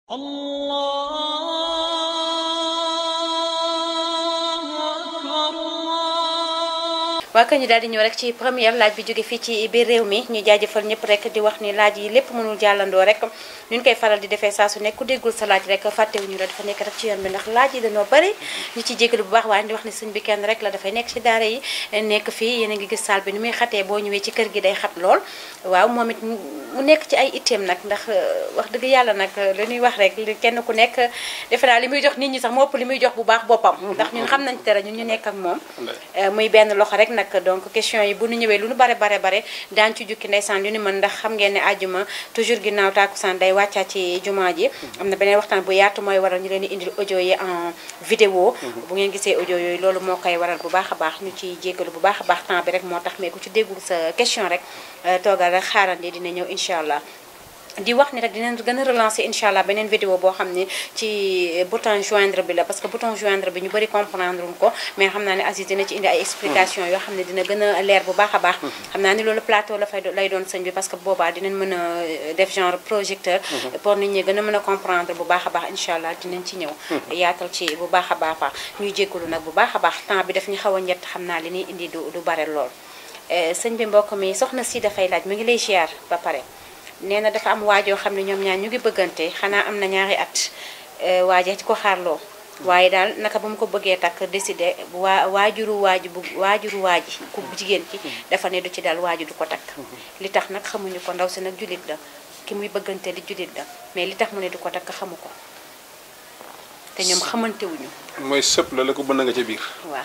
waa kay ñu daal di ñëw rek ci première laaj bi jóge fii ci biir réew mi ñu jaajëfal ñëpp rek di wax ni laaj yi lépp mënul jàllandoo rek ñu ñu koy faral di defee saa su nekk ku déggul sa laaj rek fàttewuñu la dafa nekk rek ci yoon bi ndax laaj yi dañoo bari ñu ci jégalu bu baax waaye di wax ni sëñ bi kenn rek la dafay nekk ci daara yi nekk fii yéen a ngi gis saal bi ni muy xatee boo ñëwee ci kër gi day xat lool waaw moom it mu nekk ci ay itteem nag ndax wax dëgg yàlla nag li ñuy wax rek li kenn ku nekk defe naa li muy jox nit ñi sax moo ëpp li muy jox bu baax boppam ndax ñun xam nañ tere ñun ñu nekk ak moom muy benn loxo rek nag donc question yi bu ñu ñëwee lu nu bare bare bare daan ci jukki ndeysaan lu ni mën ndax xam ngeen ne àjjuma toujours ginnaaw tàkkusaan day wàccaa ci jumaa ji am na beneen waxtaan bu yaatu mooy waral ñu leen di indil audio yi en vidéo bu ngeen gisee audio yooyu loolu moo koy waral bu baax a baax ñu ci jéggalu bu baax a baax temps bi rek moo tax mais ku ci déggul sa question rek toogal rek xaarandi dina ñëw incha allah di wax ni rek dinañ gën a relancer incha allah beneen vidéo boo xam ne ci bouton joindre bi la parce que bouton joindre bi ñu bëri comprendre wuñ ko mais xam naa ne Aziz dina ci indi ay explication yoo xam ne dina gën a leer bu baax a baax xam naa ni loolu plateau la fay lay doon sëñ bi parce que boobaa dinañ mën a def genre projecteur pour nit ñi gën a mën a comprendre bu baax a baax incha allah dinañ ci ñëw yaatal ci bu baax a baax a ñuy jéggalu nag bu baax a baax temps bi daf ñu xaw a ñett xam naa li ñuy indi du du bare lool sëñ bi mbokk mi soxna si dafay laaj mu ngi lay ziar ba pare nee na dafa am waajoo xam ne ñoom ñaar ñu ngi bëggante xanaa am na ñaari at waaje ci ko xaarloo waaye daal naka ba mu ko bëggee takk décidé waa waajuru waaju bu waajuru waaji ku jigéen ki dafa ne du ci daal waaju du ko takk li tax nag xamuñu ko ndaw si nag jullit la ki muy bëggante li jullit la mais li tax mu ne du ko takk xamu ko te ñoom xamante wuñu mooy sëpp la la ko bënn nga ca biir waaw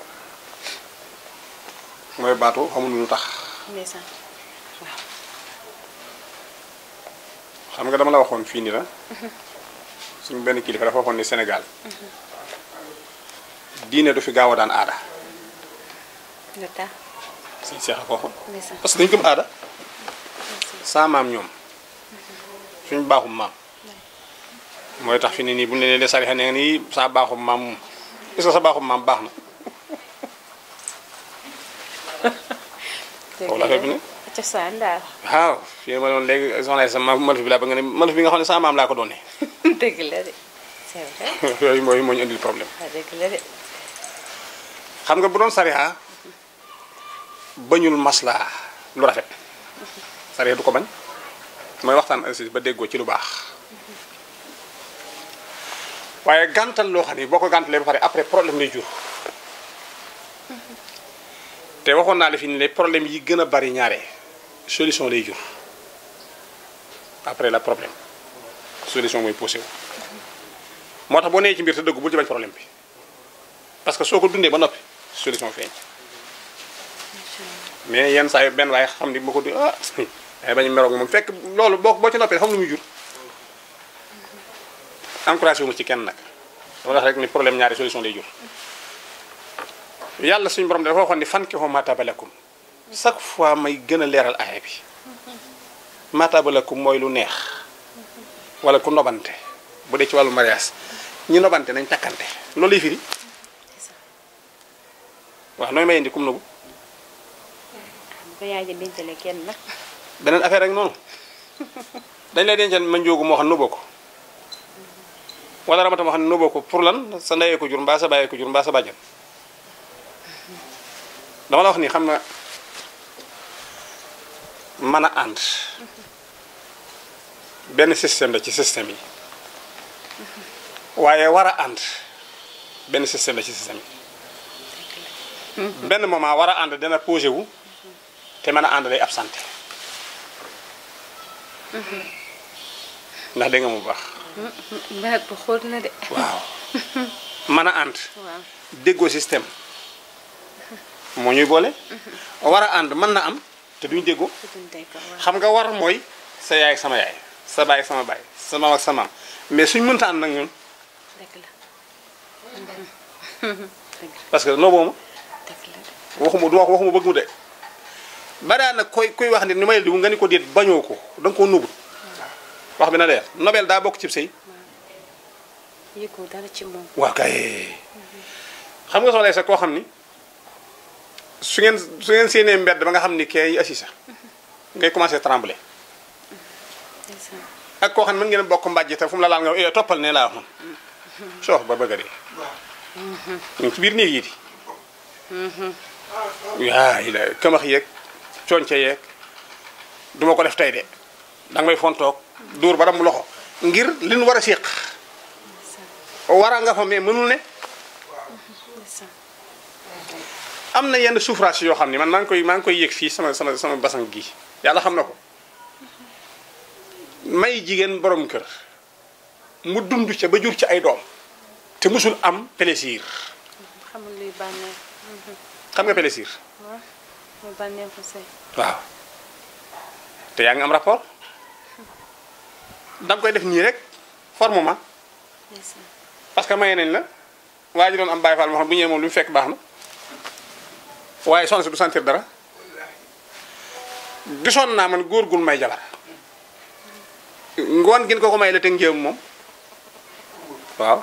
mooy baatu xamuñu lu tax ndeysaan waaw xam nga dama la waxoon fii ni la suñu benn kilifa dafa waxoon ni Sénégal diine du fi gaaw a daan aada lu tax suñ seex a ko waxoon ndeysaan parce que dañu gëm aada saa maam ñoom suñ baaxum maam mooy tax fi ne nii bu ñu leen de sarixa ne nga nii saa baaxum maam moom est-ce que sa baaxum maam baax na foofu la affaire bi ne cosaan daal waaw fii ma doon léegi soxna sa ma maluf bi laa ba nga ne maluf bi nga xam ne saa maam laa ko doonee dëgg la de c'est vrai yooyu mooy moo ñu indil problème waaw dëgg la de xam nga bu doon sariya bañul maslaa lu rafet sariya du ko bañ mooy waxtaan assis ba déggoo ci lu baax waaye gàntal loo xam ne boo ko gàntalee ba pare après problème lay jur te waxoon naa la fi ni les problèmes yi gën a bari ñaare solution lay jur après la problème solution mooy posé wu moo tax boo nee ci mbir te dëggu bul ci bañ problème bi parce que soo ko dundee ba noppi solution feeñ mais yenn saa yi benn waaye xam ni boo ko di ah ay bañ meroog moom fekk loolu boo boo ci noppee xam lu muy jur encouragé wu ma ci kenn nag dama wax rek ni problème ñaari solution lay jur yàlla suñu borom dafa waxoon ni fan ki xoo matabalakum chaque fois may gën a leeral aaya bi matabalakum mooy lu neex wala ku nobante bu dee ci wàllu mariage ñi nobante nañ takkante loolu lay firi waaw nooy may indi kum nobu ko yaay ja dencale kenn nag beneen affaire rek noonu dañ lay dencal ma njóogu moo xam noboo ko wala ramata moo xam ne noboo ko pour lan sa ndeyee ko jur mbaa sa bàyyee ko jur mbaa sa bàjjan dama la wax ni xam nga mën a ànd benn système la ci système yi waaye war a ànd benn système la ci système yi benn moment war a ànd dana posé wu te mën a ànd day absenté ndax dégg nga mu baax mbaat bu xóot na de waaw mën a ànd waaw déggoo système moo ñuy boole war a ànd mën na am te duñ déggoo tutuñ tey ko waaw xam nga war mooy sa yaay ak sama yaay sa baay ak sama baay sa maam ak sa maam mais suñ mënta ànd nag ñun dëgg la dëgg parce que noo boobu dëgg la de waxuma du wax waxuma bëgg mu de badaa nag koy kuy wax ni ni may diw nga ni ko déet bañoo ko da nga koo nubut wax bi na leer nobel daa bokk cib sëy yëgoo dara ci moom waa kay xam nga soxla sa koo xam ni su ngeen su ngeen séenee mbedd ba nga xam ni kee yi assis sax ngay commencé trembler ndeysaan ak koo xam ne mën ngeen a bokk mbàjj te fu mu la laal nga eh toppal ne laa wax man soox ba bëgg a dee ñu ngi ci biir néeg yi di yaa yi la këmax yeeg conce yeeg duma ko def tey de danga may fontoog dóor ba dam loxo ngir li nu war a séq war a nga fa mais mënul ne am na yenn souffrance yoo xam ne man maa ngi koy maa ngi koy yëg fii sama sama sama basan gi yàlla xam na ko may jigéen borom kër mu dund ca ba jur ci ay doom te musul am plaisir xamul luy bànneex xam nga plaisir waaw muy bànneexu sëy waaw te yaa ngi am rapport da nga koy def nii rek formement ndeysaan parce que maye nañ la waa ji doon am bàyyi faal moo xam bu ñëwee moom lu mu fekk baax na waaye soxna si du sentir dara gisoon naa man góor gul may jabar ngoon gin ko ko may la teg njéem moom waaw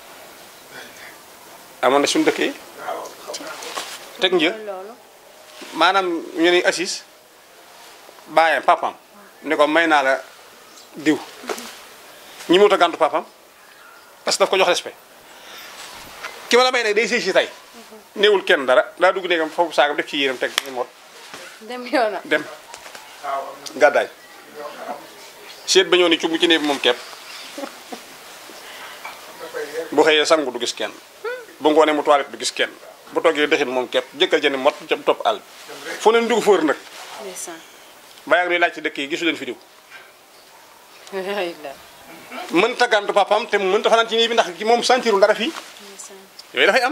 amoon na suñu dëkk yi teg një loolu maanaam ñu ne assis baayam papam ni ko may naa la diw ñi mut a gàntu papam parce que daf ko jox respect ki ma la may nag day sëy si tey néewul kenn dara daa dugg néegam foofu saagam def ci yéenam teg ni mot dem yoonam dem gàddaay seet ba ñëw ni cumb ci néeg bi moom kepp bu xëyee sangu du gis kenn bu ngoonee mu toilette du gis kenn bu toggee dëxin moom kepp jëkkal jëni mot ca topp àll fu leen dugg fóor nag ndeysaan bàyyi ak laaj ci dëkk yi gisu leen fi diw ay la mënta gàntu papam te mënta fanaan ci nii bi ndax ki moom sentirul dara fii ndeysaan yooyu dafay am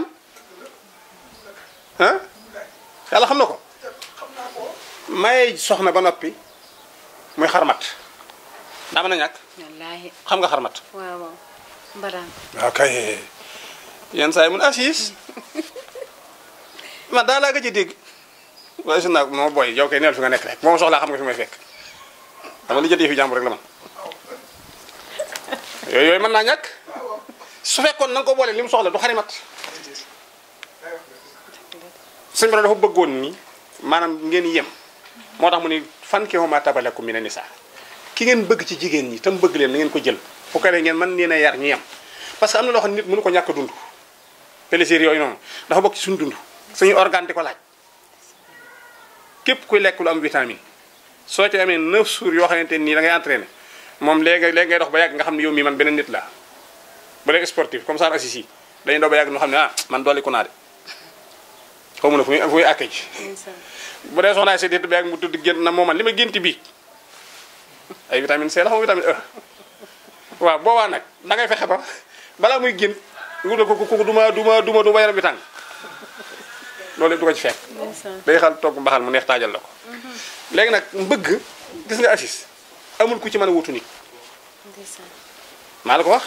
ah yàlla xam na ko maye soxna ba noppi muy xarmat daa mën a ñàkk wallaahi xam nga xarmat waaw waaw mbaraan waaw kay yenn saa yi mun assis man daa laa gëj a dégg waaye su naag moo booy yow kay neel fi nga nekk rek moom soxlaa xam nga fi may fekk dama li jëtee fi jàmbur rek la man yooyu yooyu mën naa ñàkk su fekkoon na nga ko boole li mu soxla du xarimat suñu borom dafa bëggoon ni maanaam ngeen yem moo tax mu ni fan ki ma tabalakum mina nisaa ki ngeen bëgg ci jigéen ñi tam bëgg leen na ngeen ko jël bu ko defee ngeen mën leen a yar ñu yem parce que am na loo xam ne nit mënu ko ñàkk a dund plaisir yooyu noonu dafa bokk ci suñu dund suñu organe di ko laaj képp kuy lekk lu am vitamine soo ci amee 9 jours yoo xamante nii da ngay entraîné moom léegi léegi ngay dox ba yàgg nga xam ne yow mii man beneen nit laa bu dee sportif comme ça assis yi dañuy dox ba yàgg ñu xam ne ah man dolli ko naa de xaw ma ne fu muy fu muy àkkee ji ndeysaan bu dee soxnaa si dit ba yàgg mu tudd gént na moom man li ma génti bii ay vitamine C la xam vitamine E waaw boobaa nag da ngay fexe ba balaa muy génn nga ko ko duma duma duma duma yaram bi tàng loolu yëpp du ko ci fekk ndeysaan day xal togg mbaxal mu neex taajal la ko léegi nag mbëgg gis nga assis amul ku ci mën a wutu nit ndeysaan maa la ko wax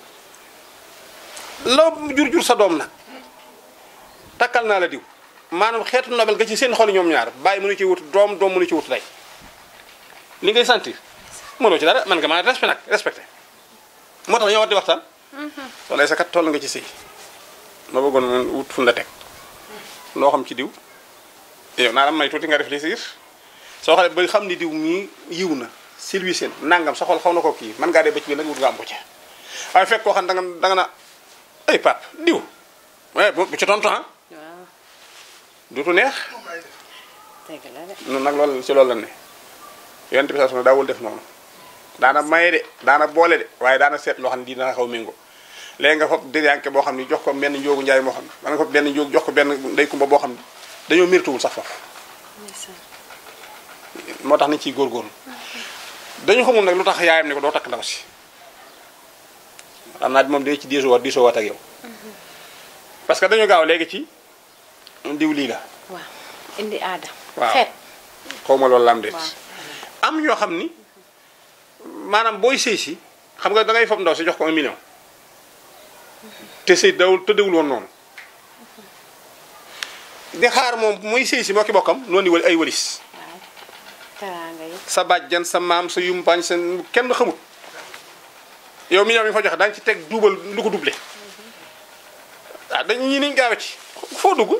loo jur jur sa doom nag takkal naa la diw maanaam xeetu nobel nga ci seen xol ñoom ñaar bàyyi mënu ci wut doom doom mënu ci wut day li ngay sentir mënoo ci dara man nga maa respect nag respecté moo tax ñoo war di waxtaan wala sa kat toll nga ci sëy ma bëggoon mun wut fu la teg loo xam ci diw yow naa la may tuuti nga réfléchir soo xoolee ba xam ni diw mii yiw na silwi seen nangam sa xol xaw na ko kii man ngaa dee ba ci biir nag wut nga am ko ci waaye fekk koo xam da nga da nga na ay pap diw waaye bu bu ci tontu ah waaw duutu neex dëgg la de noonu nag loolu ci loolu la ne yonent bi saa su ne daawul def noonu daana maye de daana boole de waaye daana seet loo xam ne dina xaw méngoo léegi nga fopp diriyanke boo xam ne jox ko benn njóogu njaay moo xam ne wala nga fopp benn njóog jox ko benn ndey kumba boo xam ne dañoo mérituwul sax foofu ndeysaan moo tax nañ ciy góorgóorlu dañu xamul nag lu tax yaayam ne ko doo takk ndaw si xam naa moom dina ci diisoo waat diisoo waat ak yow parce que dañu gaaw léegi ci diw lii la waaw indi aada waaw. xeet xaw ma loolu la am déet waaw. am ñoo xam ni maanaam booy sëy si xam nga da ngay fob ndaw si jox ko un million te sëy dawul tëddewul woon noonu di xaar moom muy sëy si moo ki bokkam noonu di wal ay walis waaw teraanga yi sa bàjjan sa maam sa yumpaañ sa kenn xamut yow million bi nga fa joxe daañu ci teg duubal lu ko doublé ah dañu ñi niñ gaawe ci foo dugg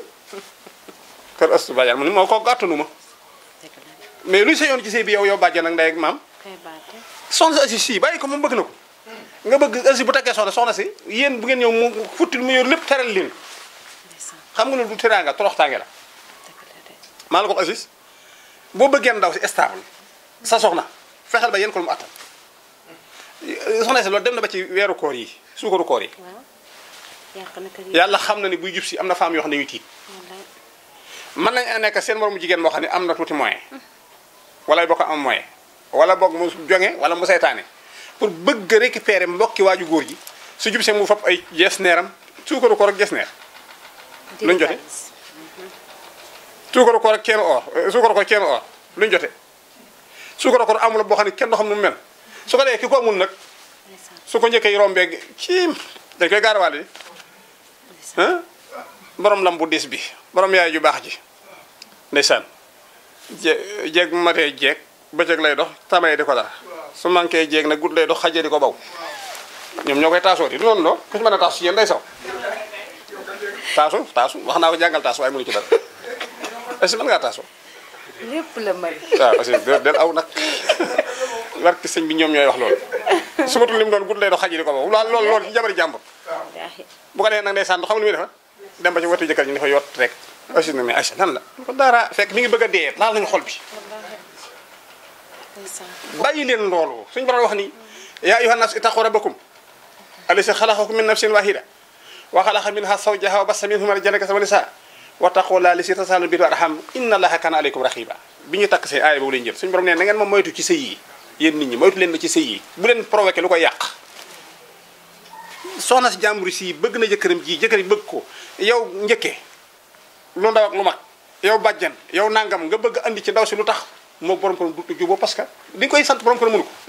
kër astu bàjjan mu ni moo ko gàttanu ma dëgg la de mais luy sa yoon ci sëy bi yow yow bàjjan ak ndey ak maam kay baate soxna si si bàyyi ko moom bëgg na ko nga bëgg aussi bu takkee soxna soxna si yéen bu ngeen ñëw mu futti mu yor lépp teral leen ndeysaan xam nga ne du teraanga toroxtaange la dëgg la de maa la ko Aziz boo bëggee ndaw si stable sa soxna fexeel ba yéen ko lu mu attan soxna si loolu dem na ba ci weeru koor yi suukaru koor yi waaw yàq na kër yi yàlla xam na ni buy jub si am na femme yoo xam ne dañuy tiit wallaay mën nañ nekk seen moromu jigéen moo xam ne am na tuuti moyen wala boo ko am moyen wala boog mu jonge wala mu saytaane pour bëgg récupérer mbokki waaju góor ji su jub see mu fab ay jees neeram suukaru koor ak jees neer luñ jote suukaru koor ak ceenu or suukaru koor ceenu or luñ jote suukaru koor amul boo xam ne kenn du xam nu mu mel su ko dee ki ko amul nag ndeysaan su ko njëkkee rombee ciim dañ koy gaarawaale di ndeysaan ah borom lam bu diis bi borom yaay ju baax ji ndeysaan je jeeg bu matee jeeg bëccëg lay dox tamay di ko dara su manqué jeeg nag gudd lay dox xajee di ko baw ñoom ñoo koy taasoo di du noonu loo ku ci mën a taasu ci yéen day saw taasu taasu wax naa ko jàngal taasu waaye mënu ci dara est-ce que mën ngaa taasu lépp la mari waaw aussi del del aw nag barki sëñ bi ñoom ñooy wax loolu su matul li mu doon gudd lay dox xajee di ko baw loolu loolu loolu ci jabari jàmbur wallaahi bu ko defee nag ndeysaan xam lu muy defa dem ba ci wetu jëkkër ji dafa yott rek aussi na mais Aïcha lan la ko dara fekk mi ngi bëgg a dee laal nañu xol bi wallaahi ndeysaan bàyyi leen loolu suñu borom wax ni yaa ayyuhan nas ittaqu rabbakum allasi xalaqakum min nafsin wahida wa xalaqa minha zawjaha wa bassa minhuma rijalan kasiiran wa nisaa wattaqullaaha allazii tasaaluuna bihi wal arham inna allaha kaana aleykum raqiba bi ñu takk see aaya boobu lañu jël suñu borom ne na ngeen ma moytu ci sëy yi yéen nit ñi moytu leen ma ci sëy yi bu leen provoqué lu koy yàq soxna si jàmbur si bëgg na jëkkëram ji jëkkër yi bëgg ko yow njëkkee lu ndaw ak lu mag yow bàjjan yow nangam nga bëgg andi ci ndaw si lu tax moo borom ko du juboo parce que di nga koy sant borom ko mënu ko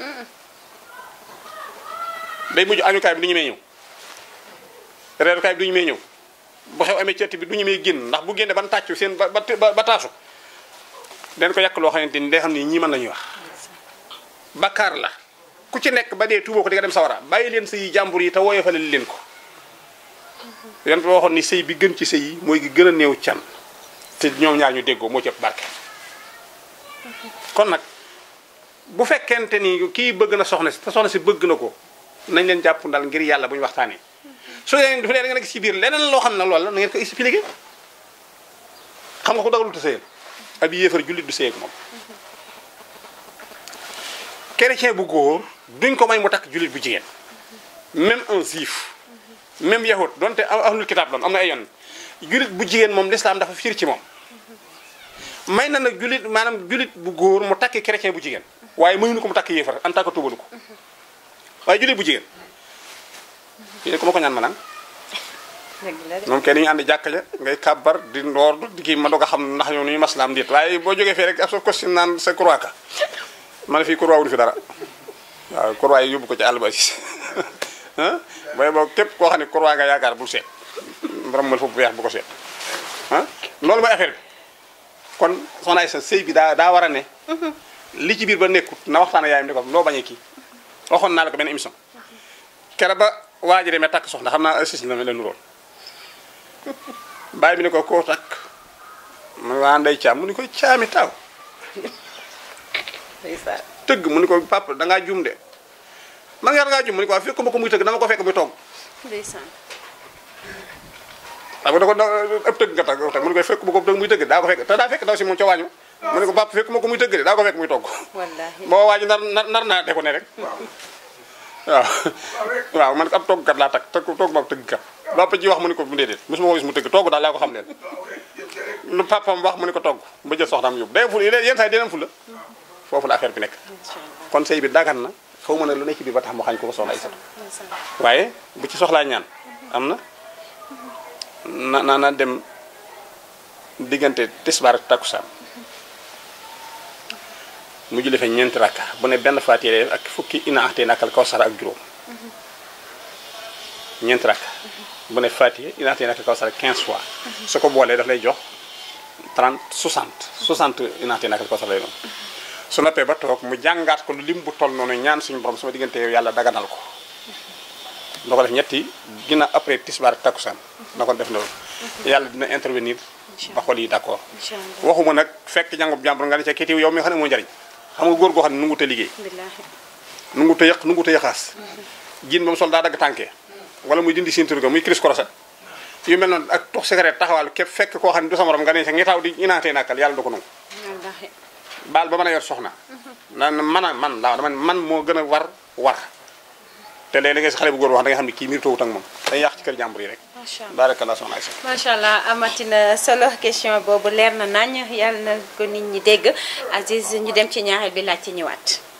day mujj añukaay bi du ñu may ñëw reerukaay bi du ñu may ñëw bu xew amee ceeti bi du ñu may génn ndax bu génne ban tàccu seen ba ba ba taasu den ko yàq loo xamante ni day xam ni ñii mën la ñuy wax bakkaar la ku ci nekk ba dee tuuboo ko di nga dem sawara bàyyi leen sëy jàmbur yi te woyofale leen ko yan bi waxoon ni sëy bi gën ci sëy yi mooy gi gën a néew can te ñoom ñaar ñu déggoo moo ci ëpp barke kon nag bu fekkente ni kii bëgg na soxna si te soxna si bëgg na ko nañ leen jàpp ndal ngir yàlla bu ñu waxtaanee su dee dafa dee da nga nekk ci biir leneen loo xam ne loolu la na ngeen ko expliqué xam nga ko dagalul te sëyal ab yéefar jullit du sëy ak moom chrétien bu góor duñ ko may mu takk jullit bu jigéen même un juif même yahud donte ahlul kitaab doon am na ay yoon jullit bu jigéen moom l'islam dafa fiir ci moom may na nag jullit maanaam jullit bu góor mu takki chrétien bu jigéen waaye mayuñu ko mu takk yéefar en tant que tubalu ko waaye jullit bu jigéen yéen ku ma ko ñaan ma naan dëgg la de moom kenn ñu ànd jàkka ja ngay kàbbar di ndoor di kii ma doog a xam ndax ñoom nu ñu maslaam ndiit waaye boo jógee fee rek ab sa costume naan sa croix ka ma ne fii croix wul fi dara waaw croix yi yóbbu ko ci àll ba si ah booy boo képp koo xam ne croix nga yaakaar bul seet borom mal foofu weex bu ko seet ah loolu mooy affaire bi kon soxna sa sëy bi daa daa war a ne li ci biir ba nekkut na waxtaan ak yaayam ne ko loo bañee kii waxoon naa la ko benn émission kere ba waa ji demee takk soxna xam naa assis la la nuroon bàyyi bi ne ko koo takk mu ne waa ndey caam mu ni ko caami taw ndeysaan tëgg mu ni ko papa da ngaa jum de man nga da ngaa jum mu ni ko waa fekk ma ko muy tëgg dama ko fekk muy togg ndeysaan xam nga da ko da ëpp tëgg nga tagg mu ni ko fekk ma ko muy tëgg daa ko fekk te daa fekk daw si moom ca waañu mu ni ko papa fekk ma ko muy tëgg de daa ko fekk muy togg wallaahi boo waaju nar nar nar naa de ko ne rek waaw waaw man ab toggkat laa takk togg togg ma tëggkat papa ji wax mu ni ko mu déedéet mosuma ko gis mu tëgg togg daal laa ko xam leen lu papam wax mu ni ko togg ba jël soxnaam yóbbu day ful yenn saa yi dinañ ful la foofu la affaire bi nekk incha allah kon sëy bi dagan na xaw ma ne lu nekk ci biir ba tax mu xañ ko ko soxna Aysatu ndeysaan waaye bu ci soxlaa ñaan am na na na na dem diggante tisbaar ak takkusaan mu julli fa ñeenti rakka bu ne benn faatiha ak fukki ina axtee nakal kawsara ak juróom ñeenti rakka bu ne faatiha ina axtee nakal kawsara 15 fois su ko boolee daf lay jox 30 60 60 ina axtee nakal kawsara lay doon su noppee ba toog mu jàngaat ko lu lim bu toll noonu ñaan suñu borom sama diggante yow yàlla daganal ko na ko def ñetti ginnaaw après tisbaar ak takkusaan na ko def loolu yàlla dina intervenir ba xol yi d'accord incha allah waxuma nag fekk jàngub jàmbur nga ne ca kitiw yow mi nga xam ne moo njariñ xam nga góor goo xam ne nungu te liggéey billaahi nungu te yëq nungu te yëqaas jiin ba mu sol daa dagg tànkee wala muy dindi ceinture ga muy cris croisé yu mel noonu ak tux cigarette taxawal képp fekk koo xam ne du sa morom nga ne sa ngi taw di inaatee nàkkal yàlla du ko nangu wallaahi baal ba mën a yor soxna naan man a man laa dama ne man moo gën a war war te léeg-léeg nga si xale bu góor wax da nga xam ne kii miir toowut ak moom day yàq ci kër jàmbur yi rek macha allah barakallah soxna Aïssa macha allah amatina solo question boobu leer na nañ yàlla na ko nit ñi dégg Aziz ñu dem ci ñaareel bi laaj ci ñëwaat